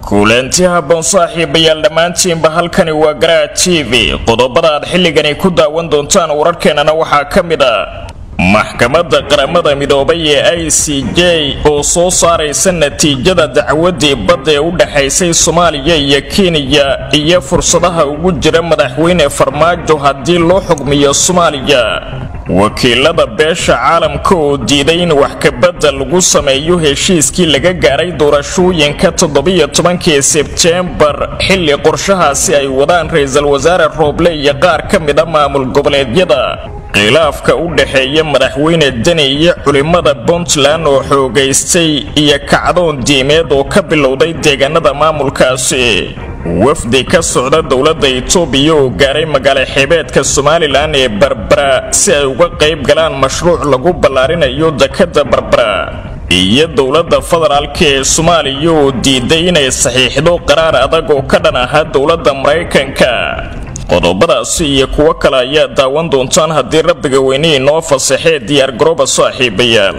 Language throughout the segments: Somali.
kulanti habboon saaxiibayaal dhammaantiinba halkani waa garaa t v qodobada aad xilligani ku daawan doontaan wararkeenana waxaa ka mid a maxkamadda qaramada midoobay ee i c j oo soo saaraysa natiijada dacwadii badda ee u dhexaysay soomaaliya iyo kenya iyo fursadaha ugu jira madaxweyne farmaajo haddii loo xugmiyo soomaaliya wakiilada beesha caalamka oo diiday in wax kabadda lagu sameeyo heshiiskii laga gaaray doorashooyinka toddobiyo tobankii sebteembar xilli qorshahaasi ay wadaan ra-iisul wasaare rooble iyo qaar ka mid a maamul goboleedyada khilaafka u dhexeeya madaxweyne deni iyo culimmada puntland oo xoogaystay iyo kacdoon diimeed oo ka bilowday deegaanada maamulkaasi wafdi ka socda dowladda itoobiya oo gaaray magaalo xeebeedka somalilan ee barbara si ay uga qayb galaan mashruuc lagu ballaarinayo dekadda barbara iyo dowladda federaalka ee soomaaliya oo diiday inay saxiixdo qaraar adag oo ka dhan ahaa dowladda maraykanka qodobadaasi iyo kuwo kale ayaa daawan doontaan haddii rabbiga weyne inoo fasaxee diyaargarooba saaxiibayaal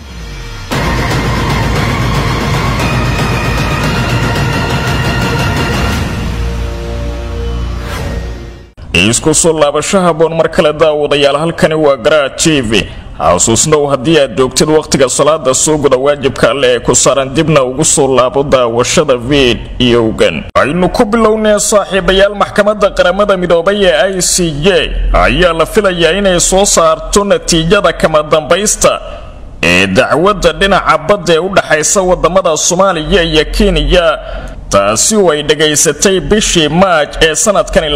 isku soo laabasho haboon mar kale daawadayaal halkani waa garaa t v xasuusnow haddii aad joogtid wakhtiga salaada soo guda waajibka alle ee ku saaran dibna ugu soo laabo daawashada fiidiyowgan aynu ku bilownee saaxiibayaal maxkamadda qaramada midoobay ee i c j ayaa la filayaa inay soo saarto natiijada kama dambaysta ee dacwadda dhinaca badda ee u dhexaysa wadamada soomaaliya iyo kenya taasi oo ay dhegaysatay bishii maaj ee sanadkani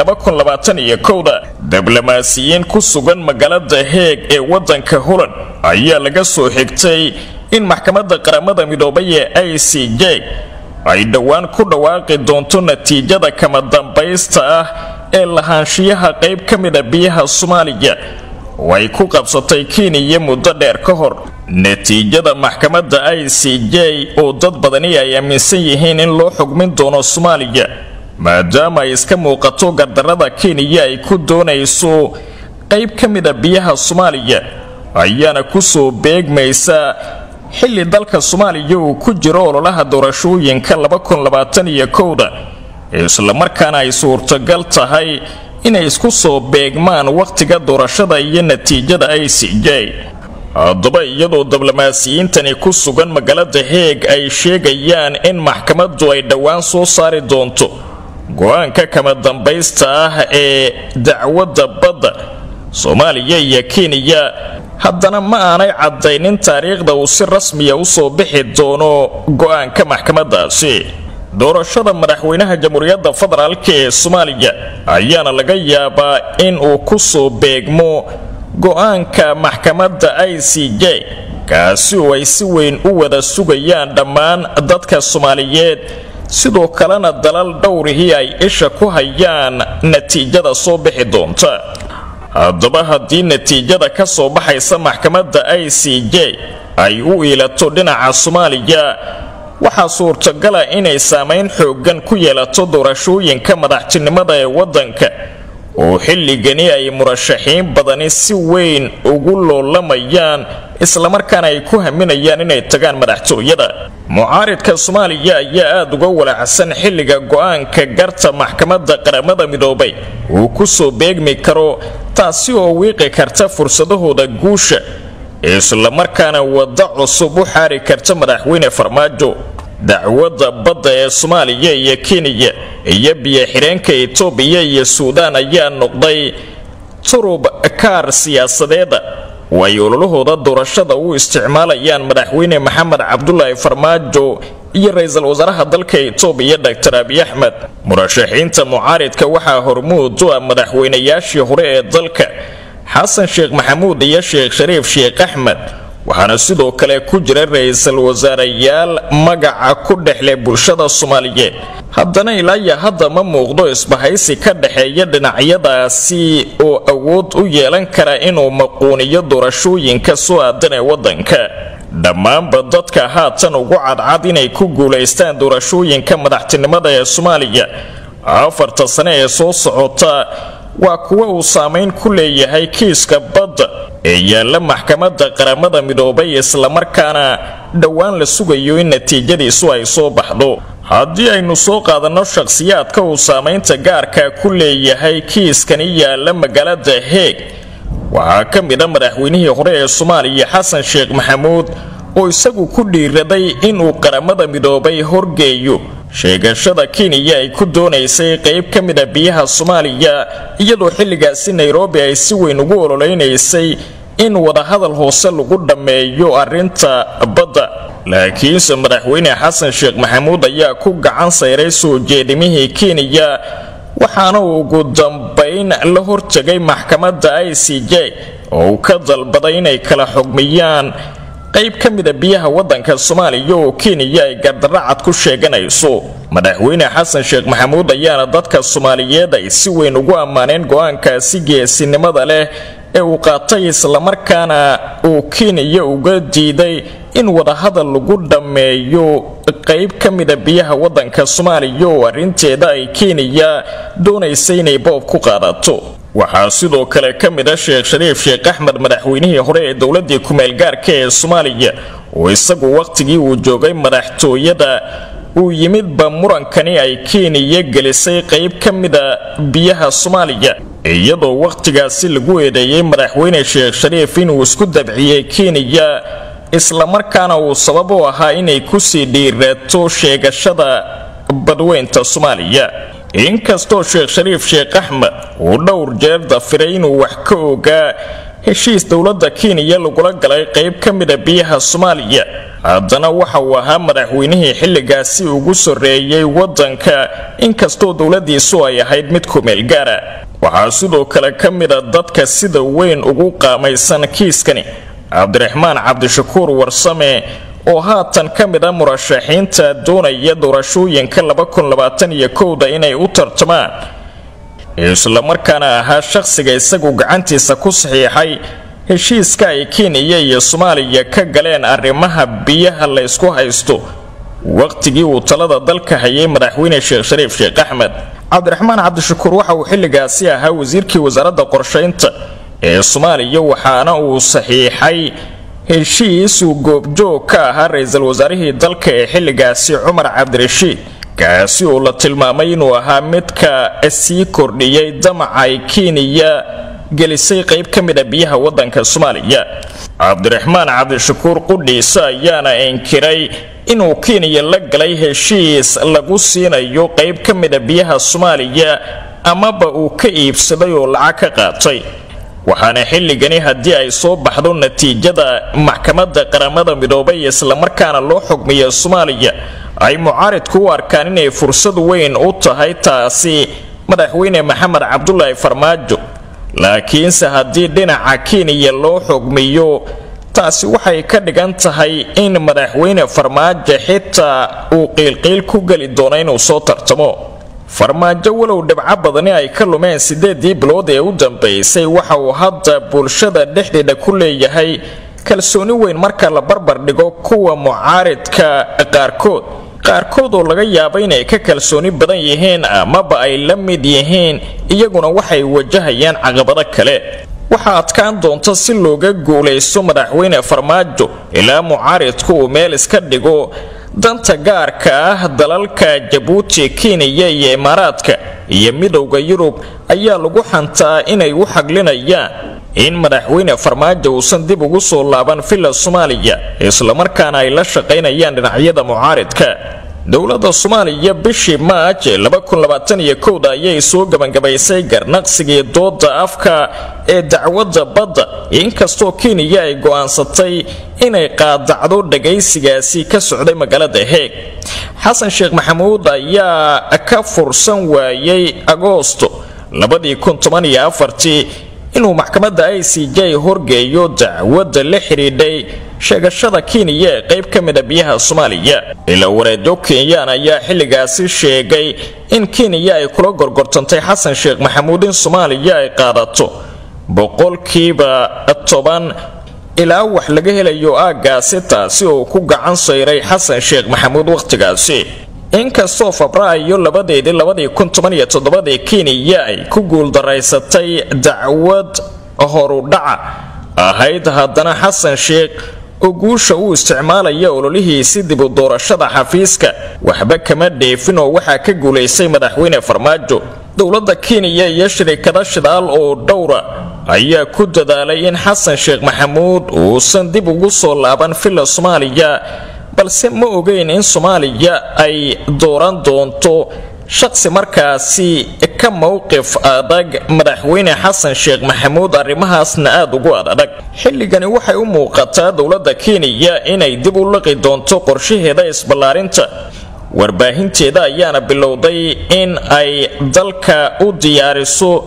da diblomaasiyiin ku sugan magaalada heeg ee waddanka holand ayaa laga soo xigtay in maxkamadda qaramada midoobay ee i c j ay dhowaan ku dhawaaqi doonto natiijada kama dambaysta ah ee lahaanshiyaha qayb ka mida biyaha soomaaliya oo ay ku qabsatay kenya muddo dheer ka hor natiijada maxkamadda i c j oo dad badani ay aaminsan yihiin in loo xugmin doono soomaaliya maadaama ay iska muuqato gardarrada kenya ay ku doonayso qayb ka mida biyaha soomaaliya ayaana kusoo beegmaysa xilli dalka soomaaliya uu ku jiro ololaha doorashooyinka da islamarkaana ay suurtagal tahay inay isku soo beegmaan wakhtiga doorashada iyo natiijada i c j haddaba iyadoo diblomaasiyiintani ku sugan magaalada heeg ay sheegayaan in maxkamaddu ay dhowaan soo saari doonto go-aanka kama dambaysta ah ee dacwadda badda soomaaliya iyo kenya haddana ma aanay caddaynin taariikhda uu si rasmiya usoo bixi doono go-aanka maxkamaddaasi doorashada madaxweynaha jamhuuriyadda federaalka ee soomaaliya ayaana laga yaabaa in uu ku soo beegmo go-aanka maxkamadda i c j kaasi oo ay si weyn u wada sugayaan dhammaan dadka soomaaliyeed sidoo kalena dalal dhowrihii ay isha ku hayaan natiijada soo bixi doonta haddaba haddii natiijada ka soo baxaysa maxkamadda i c j ay u iilato dhinaca soomaaliya waxaa suurtagala inay saamayn xooggan ku yeelato doorashooyinka madaxtinimada ee waddanka oo xilligani ay murashaxiin badani si weyn ugu loolamayaan islamarkaana ay ku haminayaan inay tagaan madaxtooyada mucaaridka soomaaliya ayaa aada uga walacsan xilliga go-aanka garta maxkamadda qaramada midoobay uu ku soo beegmi karo taasi oo wiiqi karta fursadahooda guusha islamarkaana wadda cusub u xaari karta madaxweyne farmaajo dacwadda badda ee soomaaliya iyo kenya iyo biyo-xireenka itoobiya iyo suudaan ayaa noqday turub kaar siyaasadeeda oo ay ololahooda doorashada u isticmaalayaan madaxweyne maxamed cabdulaahi farmaajo iyo ra-iisul wasaaraha dalka itoobiya dor abiy axmed murashaxiinta mucaaridka waxaa hormuud u ah madaxweynayaashii hore ee dalka xasan sheekh maxamuud iyo sheekh shariif sheekh axmed waxaana sidoo kale ku jira ra-iisul wasaareyaal magaca ku dhexleh bulshada soomaaliyeed haddana ilaaya hadda ma muuqdo isbahaysi ka dhexeeya dhinacyadaasi oo awood u yeelan kara inuu maquuniyo doorashooyinka soo aadan ee waddanka dhammaanba dadka haatan ugu cadcad inay ku guulaystaan doorashooyinka madaxtinimada ee soomaaliya afarta sane ee soo socota waa kuwa uu saamayn ku leeyahay kiiska badda ee yaalla maxkamadda qaramada midoobay islamarkaana dhowaan la sugayo in natiijadiisu ay soo baxdo haddii aynu soo qaadanno shakhsiyaadka uu saamaynta gaarka ku leeyahay kiiskani yaalla magaalada heeg waxaa ka mid a madaxweynihii hore ee soomaaliya xasan sheekh maxamuud oo isagu ku dhiiraday inuu qaramada midoobay horgeeyo sheegashada kenya ay ku doonaysay qayb ka mid a biyaha soomaaliya iyadoo xilligaasi nairobi ay si weyn ugu ololeynaysay in wadahadal hoose lagu dhammeeyo arrinta badda laakiinse madaxweyne xasan sheekh maxamuud ayaa ku gacan sayray soo jeedimihii kenya waxaana uu ugu dambayn la hortegay maxkamadda i c j oo uu ka dalbaday inay kala xugmiyaan qayb ka mida biyaha waddanka soomaaliya oo kenya ay gardaracad ku sheeganayso madaxweyne xasan sheekh maxamuud ayaana dadka soomaaliyeed ay si weyn ugu ammaaneen go-aankaasi geesinimada leh ee uu qaatay islamarkaana uu kenya uga diiday in wadahadal lagu dhammeeyo qayb ka mida biyaha waddanka soomaaliya oo arrinteeda ay kenya doonaysa inay boob ku qaadato waxaa sidoo kale ka mid a sheekh shariif sheekh axmed madaxweynihii hore ee dowladii ku-meelgaarka ee soomaaliya oo isagu wakhtigii uu joogay madaxtooyada uu yimidba murankani ay kenya gelisay qayb ka mida biyaha soomaaliya iyadoo wakhtigaasi lagu eedeeyey madaxweyne sheekh shariif inuu isku dabciyey kenya islamarkaana uu sabab u ahaa inay kusii dhiiraato sheegashada badweynta soomaaliya inkastoo sheekh shariif sheekh axmed uu dhowr jeer dafiray inuu wax ka ogaa heshiis dowladda kenya lagula galay qayb ka mida biyaha soomaaliya haddana waxa uu ahaa madaxweynihii xilligaasi ugu soreeyey waddanka inkastoo dowladiisu ay ahayd mid ku-meelgaara waxaa sidoo kale ka mida dadka sida weyn ugu qaamaysan kiiskani cabdiraxmaan cabdishakuur warsame oo haatan ka mid a murashaxiinta doonaya doorashooyinka da inay u tartamaan islamarkaana ahaa shaqsiga isagu gacantiisa ku saxiixay heshiiska ay kenya iyo soomaaliya ka galeen arrimaha biyaha la ysku haysto wakhtigii uu talada dalka hayay madaxweyne sheekh shariif sheekh axmed cabdiraxmaan cabdishakuur waxa uu xilligaasi ahaa wasiirkii wasaaradda qorshaynta ee soomaaliya waxaana uu saxiixay heshiis uu goobjoog ka ahaa ra-iisul wasaarihii dalka ee xilligaasi cumar cabdirashiid kaasi oo la tilmaamay inuu ahaa midka sii kordhiyey damaca ay kenya gelisay qayb ka mid a biyaha waddanka soomaaliya cabdiraxmaan cabdishakuur qudhiisa ayaana inkiray inuu kenya la galay heshiis lagu siinayo qayb ka mid a biyaha soomaaliya amaba uu ka iibsaday oo lacag ka qaatay waxaana xilligani haddii ay soo baxdo natiijada maxkamadda qaramada midoobay islamarkaana loo xugmiya soomaaliya ay mucaaridku u arkaan inay fursad weyn u tahay taasi madaxweyne maxamed cabdulaahi farmaajo laakiinse haddii dhinaca kenya loo xugmiyo taasi waxay ka dhigan tahay in madaxweyne farmaajo xitaa uu qiilqiil ku geli doono inuu soo tartamo farmaajo walow dhibco badani ay ka lumeen sideedii bilood ee u dambaysay waxa uu hadda bulshada dhexdeeda ku leeyahay kalsooni weyn marka la barbar dhigo kuwa mucaaridka qaarkood qaarkood oo laga yaaba inay ka kalsooni badan yihiin amaba ay la mid yihiin iyaguna waxay wajahayaan caqabado kale waxaa adkaan doonta si looga guulaysto madaxweyne farmaajo ilaa mucaaridku uu meel iska dhigo danta gaarka ah dalalka jabuuti kenya iyo imaaraadka iyo midowda yurub ayaa lagu xantaa inay u xaglinayaan in madaxweyne farmaajo uusan dib ugu soo laaban villa soomaaliya islamarkaana ay la shaqaynayaan dhinacyada mucaaridka dowladda soomaaliya bishii maaj da ayay soo gebangabaysay garnaqsigii dooda afka ee dacwadda badda inkastoo kenya ay go'aansatay inay qaadacdo dhagaysigaasi ka socday magaalada heeg xasan sheekh maxamuud ayaa ka fursan waayey agoosto inuu maxkamadda i c j horgeeyo dacwadda la xidhiidhay sheegashada kenya ee qayb ka mida biyaha soomaaliya ila wareedyo kenyaan ayaa xilligaasi sheegay in kenya ay kula gorgortantay xasan sheekh maxamuud in soomaaliya ay qaadato boqolkiiba toban ilaa wax laga helayo aaggaasi taasi oo ku gacan sayray xasan sheekh maxamuud wakhtigaasi inkastoo febraayo labadeedii labadii kun toban iyo toddobadii kenya ay ku guuldaraysatay dacwad horudhaca ahayd haddana xasan sheekh oo guusha uu isticmaalaya ololihiisi dibu doorashada xafiiska waxba kama dheefin oo waxaa ka guulaystay madaxweyne farmaajo dowladda kenya iyo shirikada shidaal oo dhowra ayaa ku dadaalay in xasan sheekh maxamuud uusan dib ugu soo laaban villa soomaaliya balse ma ogeyn in soomaaliya ay dooran doonto shaqsi markaasi ka mowqif adag madaxweyne xasan sheekh maxamuud arrimahaasna aada ugu adadag xilligani waxay u muuqataa dowladda kenya inay dib u liqi doonto qorshaheeda isballaarinta warbaahinteeda ayaana bilowday in ay dalka u diyaariso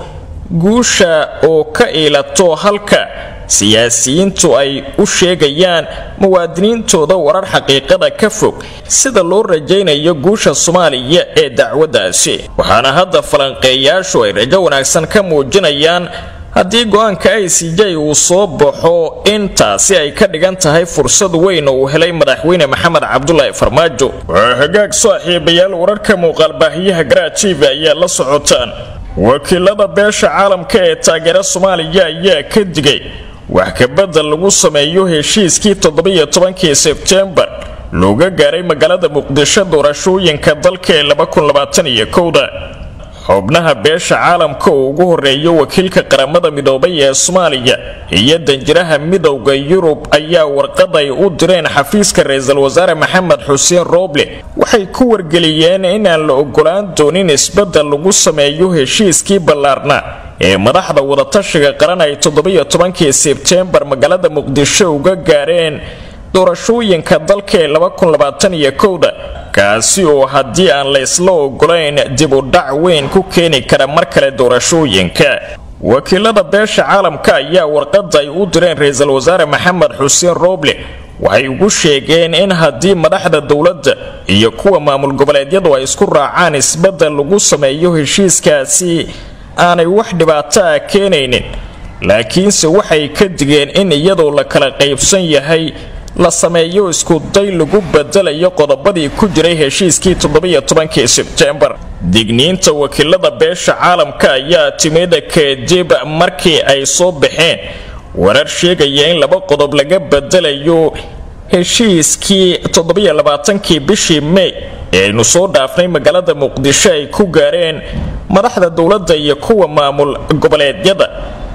guusha oo ka iilato halka siyaasiyiintu ay u sheegayaan muwaadiniintooda warar xaqiiqada ka fog sida loo rajaynayo guusha soomaaliya ee dacwaddaasi waxaana hadda falanqeeyaashu ay rajo wanaagsan ka muujinayaan haddii go-aanka i c j uu soo baxo in taasi ay ka dhigan tahay fursad weyn oo uu helay madaxweyne maxamed cabdulaahi farmaajo waa hagaag saaxiibayaal wararka muuqaalbaahiyaha garaajiiva ayaa la socotaan wakiilada beesha caalamka ee taageera soomaaliya ayaa ka digay wax kabedel lagu sameeyo heshiiskii toddobiyo tobankii sebtembar looga gaaray magaalada muqdisho doorashooyinka dalka ee labakunlabaataniyokowda xubnaha beesha caalamka oo ugu horeeyo wakiilka qaramada midoobay ee soomaaliya iyo danjiraha midowda yurub ayaa warqad ay u direen xafiiska ra-iisul wasaare maxamed xuseen rooble waxay ku wargeliyeen inaan la ogolaan doonin isbedel lagu sameeyo heshiiskii ballaarna ee madaxda wadatashiga qaran ay toddobiyo tobankii sebtembar magaalada muqdisho uga gaareen doorashooyinka dalka ee labakunlabaataniyokowda kaasi oo haddii aan la ysla ogolayn dib u dhac weyn ku keeni kara mar kale doorashooyinka wakiilada beesha caalamka ayaa warqada ay u direen ra-iisul wasaare maxamed xuseen rooble waxay ugu sheegeen in haddii madaxda dowladda iyo kuwa maamul goboleedyadu ay isku raacaan isbedel lagu sameeyo heshiiskaasi aanay wax dhibaato ah keenaynin laakiinse waxay ka digeen in iyadoo la kala qaybsan yahay la sameeyo iskuday lagu bedelayo qodobadii ku jiray heshiiskii toddobiyo tobankii sebtembar digniinta wakiilada beesha caalamka ayaa timid kadib markii ay soo baxeen warar sheegaya in laba qodob laga bedelayo heshiiskii toddobiyo labaatankii bishii mey ee aynu soo dhaafnay magaalada muqdisho ay ku gaareen madaxda dowladda iyo kuwa maamul goboleedyada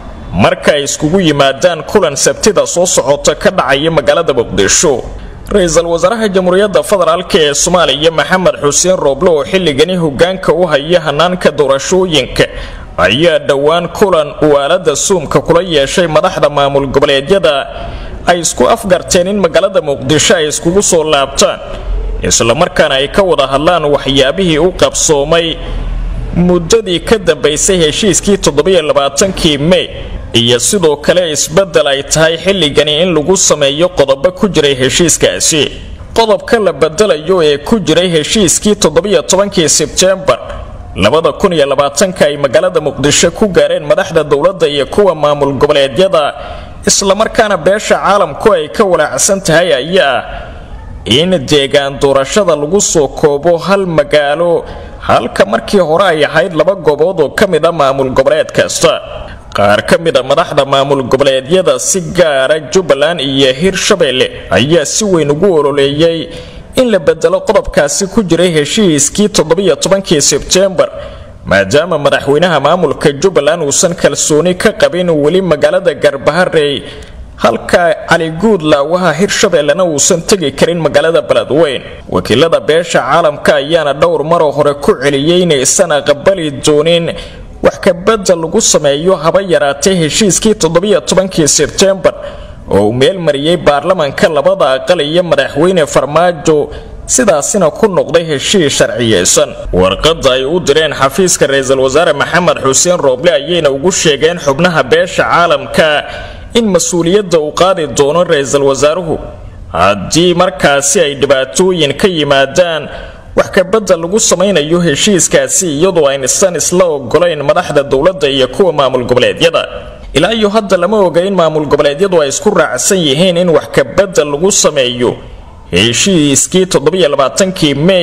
marka ay iskugu yimaadaan kulan sabtida soo socota ka dhacaya magaalada muqdisho ra-iisul wasaaraha jamhuuriyadda federaalk ee soomaaliya maxamed xuseen rooble oo xilligani hogaanka u haya hanaanka doorashooyinka ayaa dhowaan kulan uu aalada suumka kula yeeshay madaxda maamul goboleedyada ay isku afgarteen in magaalada muqdisho ay iskugu soo laabtaan islamarkaana ay ka wada hadlaan waxyaabihii u qabsoomay muddadii ka dambaysay heshiiskii toddobiyo labaatankii mey iyo sidoo kale isbedel ay tahay xilligani in lagu sameeyo qodobo ku jiray heshiiskaasi qodobka la bedelayo ee ku jiray heshiiskii toddobiyo tobankii sebtembar labada kun iyo labaatanka ay magaalada muqdisho ku gaareen madaxda dowladda iyo kuwa maamul goboleedyada islamarkaana beesha caalamku ay ka walaacsan tahay ayaa in deegaan doorashada lagu soo koobo hal magaalo halka markii hore ay ahayd laba goobood oo ka mid a maamul goboleed kasta qaar ka mid a madaxda maamul goboleedyada si gaara jubbaland iyo hirshabelle ayaa si weyn ugu ololeeyay in la bedelo qodobkaasi ku jiray heshiiskii toddobiyo tobankii sebtembar maadaama madaxweynaha maamulka jubbaland uusan kalsooni ka qabin weli magaalada garbaharey halka cali guud laawaha hirshabellena uusan tegi karin magaalada beledweyn wakiilada beesha caalamka ayaana dhowr maroo hore ku celiyey inaysan aqbali doonin wax kabedel lagu sameeyo haba yaraatay heshiiskii toddobiyo tobankii sebtembar oo uu meel mariyey baarlamanka labada aqal iyo madaxweyne farmaajo sidaasina ku noqday heshiis sharciyeysan warqada ay u direen xafiiska ra-iisul wasaare maxamed xuseen rooble ayayna ugu sheegeen xubnaha beesha caalamka in mas-uuliyadda uu qaadi doono ra-iisul wasaaruhu haddii markaasi ay dhibaatooyin ka yimaadaan wax kabedel lagu samaynayo heshiiskaasi iyadoo aynisan isla ogolayn madaxda dowladda iyo kuwa maamul goboleedyada ilaa iyo hadda lama oga in maamul goboleedyadu ay isku raacsan yihiin in wax kabedel lagu sameeyo heshiiskii toddobiyo labaatankii mey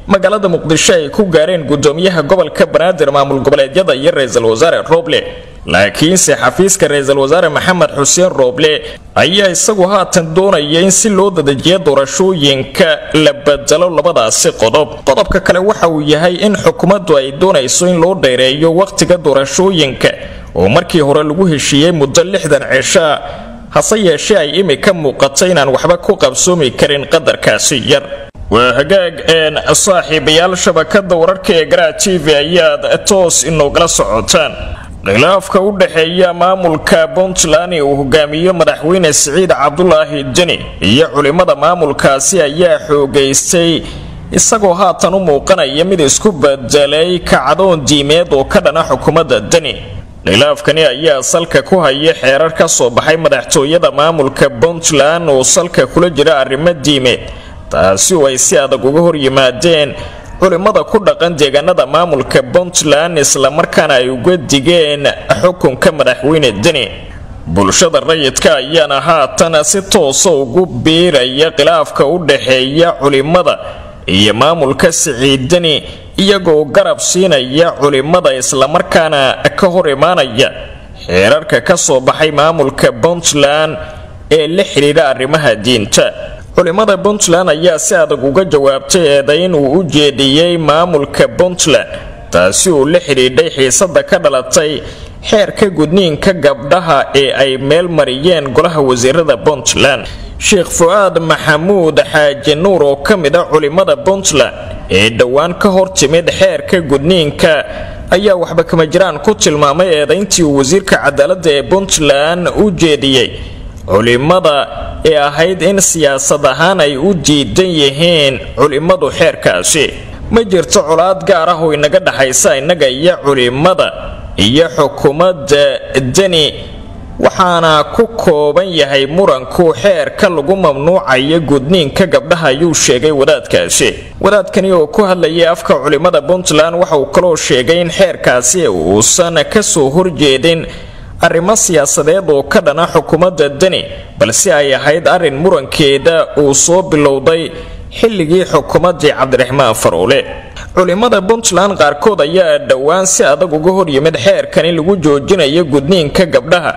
magaalada muqdisho ay ku gaareen gudoomiyaha gobolka banaadir maamul goboleedyada iyo ra-iisul wasaare roble laakiinse xafiiska ra-iisul wasaare maxamed xuseen rooble ayaa isagu haatan doonaya in si loo dadajiyo doorashooyinka la bedelo labadaasi qodob qodobka kale waxa uu yahay in xukuumaddu ay doonayso in loo dheereeyo wakhtiga doorashooyinka oo markii hore lagu heshiiyey muddo lixdan cishaa hase yeeshee ay imika muuqato inaan waxba ku qabsoomi karin qadarkaasi yar waa hagaag een saaxiibayaal shabakada wararka ee garaa t v ayaad toos inoogala socotaan khilaafka u dhexeeya maamulka puntland ee uu hogaamiyo madaxweyne siciid cabdulaahi deni iyo culimmada maamulkaasi ayaa xoogaystay isagoo haatan u muuqanaya mid isku bedelay kacdoon diimeed oo ka dhana xukuumadda deni khilaafkani ayaa salka ku haya xeerar ka soo baxay madaxtooyada maamulka puntland oo salka kula jira arrimo diimeed taasi oo ay si adag uga hor yimaadeen culimmada ku dhaqan deegaanada maamulka puntland islamarkaana ay uga digeen xukunka madaxweyne deni bulshada rayidka ayaana haatan si toosa ugu biiraya khilaafka u dhexeeya culimmada iyo maamulka siciid deni iyagoo garab siinaya culimmada islamarkaana ka hor imaanaya xeerarka ka soo baxay maamulka puntland ee la xidhiidha arrimaha diinta culimmada puntland ayaa si adag uga jawaabtay eedayn uu u jeediyey maamulka puntland taasi uu la xidhiidhay xiisada ka dhalatay xeerka gudniinka gabdhaha ee ay meel mariyeen golaha wasiirada puntland sheekh fu-aad maxamuud xaaji nuur oo ka mid a culimmada puntland ee dhowaan ka hor timid xeerka gudniinka ayaa waxba kama jiraan ku tilmaamay eedayntii uu wasiirka cadaaladda ee puntland u jeediyey culimmada ee ahayd in siyaasad ahaan ay u diidan yihiin culimmadu xeerkaasi ma jirto colaad gaar ah oo inaga dhaxaysa innaga iyo culimmada iyo xukuumadda deni waxaana ku kooban yahay muranku xeerka lagu mamnuucayo gudniinka gabdhaha ayuu sheegay wadaadkaasi wadaadkani oo ku hadlayay afka culimmada puntland waxa uu kaloo sheegay in xeerkaasi uusan kasoo horjeedin arrimo siyaasadeed oo ka dhana xukuumadda deni balse ay ahayd arrin murankeeda uu soo bilowday xilligii xukuumaddii cabdiraxmaan faroole culimmada puntland qaarkood ayaa dhowaan si adag uga hor yimid xeerkan in lagu joojinayo gudniinka gabdhaha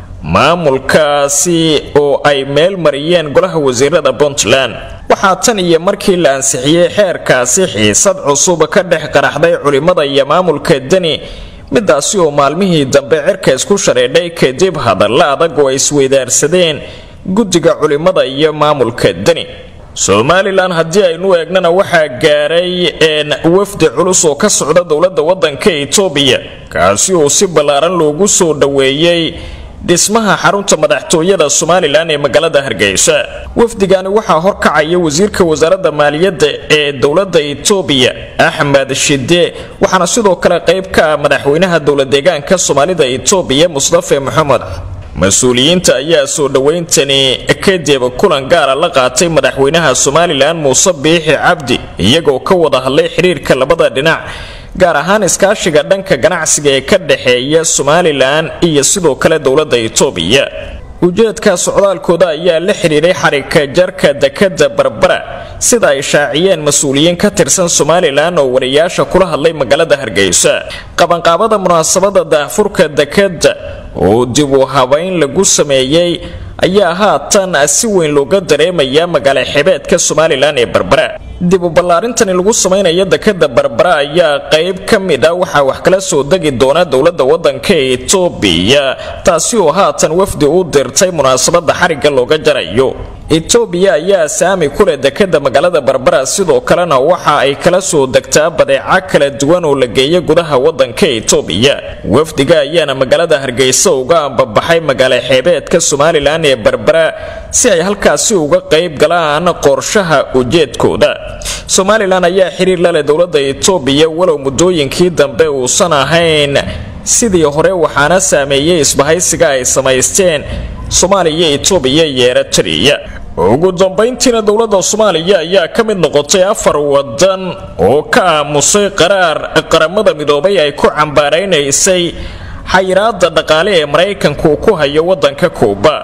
maamulkaasi oo ay meel mariyeen golaha wasiirada puntland waxaa tan iyo markii la ansixiyey xeerkaasi xiisad cusub ka dhex qaraxday culimmada iyo maamulka deni midaasi oo maalmihii dambe cirka isku shareedhay kadib hadalla adag oo ay isweydaarsadeen guddiga culimmada iyo maamulka deni somalilan haddii aynu eegnana waxaa gaaray wafdi culus oo ka socda dowladda waddanka etoobiya kaasi oo si ballaaran loogu soo dhoweeyey dhismaha xarunta madaxtooyada somalilan ee magaalada hargeysa wafdigani waxaa horkacaya wasiirka wasaaradda maaliyadda ee dowladda etoobiya axmed shide waxaana sidoo kale qayb ka ah madaxweynaha dowladeegaanka soomaalida etoobiya mustafe moxamed mas-uuliyiinta ayaa soo dhowayntani kadib kulan gaara la qaatay madaxweynaha somalilan muuse biixi cabdi iyagoo ka wada hadlay xiriirka labada dhinac gaar ahaan iskaashiga dhanka ganacsiga ee ka dhexeeya somalilan iyo sidoo kale dowladda etoobiya ujeedka socdaalkooda ayaa la xidhiidhay xarika jarka dekada barbara sida ay shaaciyeen mas-uuliyiin ka tirsan somalilan oo wariyaasha kula hadlay magaalada hargeysa qabanqaabada munaasabada daahfurka dekada oo dib u habayn lagu sameeyey ayaa haatan si weyn looga dareemaya magaala xebeedka somalilan ee barbara dib u ballaarintani lagu samaynayo dekada barbara ayaa qayb ka mid ah waxaa wax kala soo degi doona dowladda waddanka etoobiya taasi oo haatan wafdi u dirtay munaasabada xarigga looga jarayo etoobiya ayaa saami ku leh dekada magaalada barbara sidoo kalena waxa ay kala soo degtaa badeeco kala duwan oo la geeya gudaha waddanka etoobiya wafdiga ayaana magaalada hargeysa uga ambabaxay magaala xeebeedka somalilan ee barbara si ay halkaasi uga qayb galaan qorshaha ujeedkooda somalilan ayaa xiriir la leh dowladda etoobiya walow muddooyinkii dambe uusan ahayn sidii hore waxaana saameeyey isbahaysiga ay samaysteen soomaaliya etoobiya iyo eritrea ugu dambayntiina dowladda soomaaliya ayaa ka mid noqotay afar wadan oo ka aamusay qaraar qaramada midoobay ay ku cambaaraynaysay xayiraada dhaqaale ee maraykanku ku hayo wadanka kuuba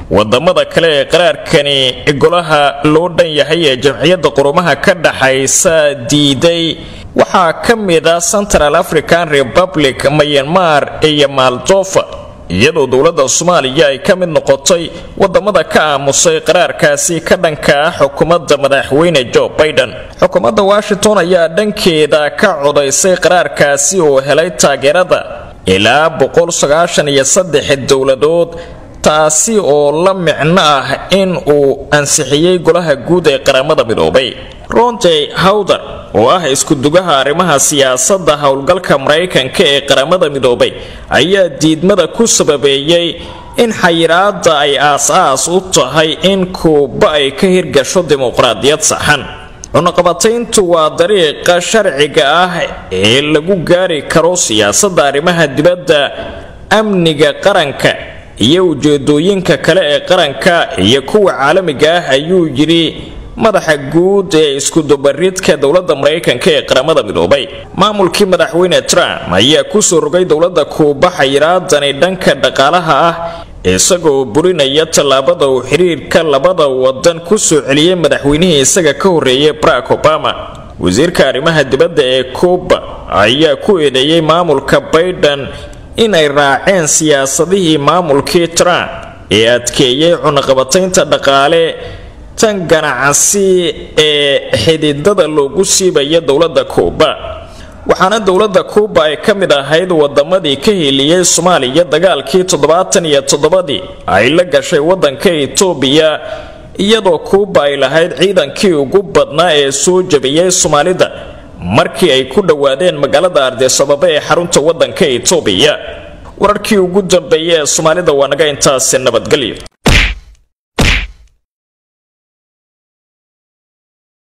wadamada kale ee qaraarkani golaha loo dhan yahay ee jamciyadda qurumaha ka dhaxaysa diiday waxaa ka mid a central african republic myanmar iyo maldofa iyadoo dowladda soomaaliya ay ka mid noqotay wadamada ka aamusay qaraarkaasi ka dhanka ah xukuumadda madaxweyne joe baiden xukuumadda washington ayaa dhankeeda ka codaysay qaraarkaasi oo helay taageerada ilaa dowladood taasi oo la micno ah in uu ansixiyey golaha guud ee qaramada midoobay ronjey hawder oo ah iskudugaha arrimaha siyaasadda howlgalka maraykanka ee qaramada midoobay ayaa diidmada ku sababeeyey in xayiraada ay aas-aas u tahay in kuuba ay ka hirgasho dimuqraadiyad saxan cunaqabatayntu waa dariiqa sharciga ah ee lagu gaari karo siyaasadda arrimaha dibadda amniga qaranka iyo ujeedooyinka kale ee qaranka iyo kuwa caalamiga ah ayuu yidhi madaxa guud ee iskudubaridka dowladda maraykanka ee qaramada midoobay maamulkii madaxweyne trump ayaa kusoo rogay dowladda kuuba xayiraadani dhanka dhaqaalaha ah isagoo burinaya tallaabada uu xiriirka labada wadan kusoo celiyey madaxweynihii isaga ka horreeyay barack obama wasiirka arrimaha dibadda ee kuuba ayaa ku eedeeyey maamulka baiden inay raaceen siyaasadihii maamulkii trump ee adkeeyey cunaqabataynta dhaqaale tan ganacsi ee xididada loogu siibaya dowladda kuuba waxaana dowladda kuuba ay ka mid ahayd wadamadii ka heliyey soomaaliya dagaalkii toddobaatan iyo toddobadii ay la gashay wadanka itoobiya iyadoo kuuba ay lahayd ciidankii ugu badnaa ee soo jabiyey soomaalida markii ay ku dhowaadeen magaalada ardisababa ee xarunta wadanka itoobiya wararkii ugu dambeeyay ee soomaalida waa naga intaasi nabadgelyo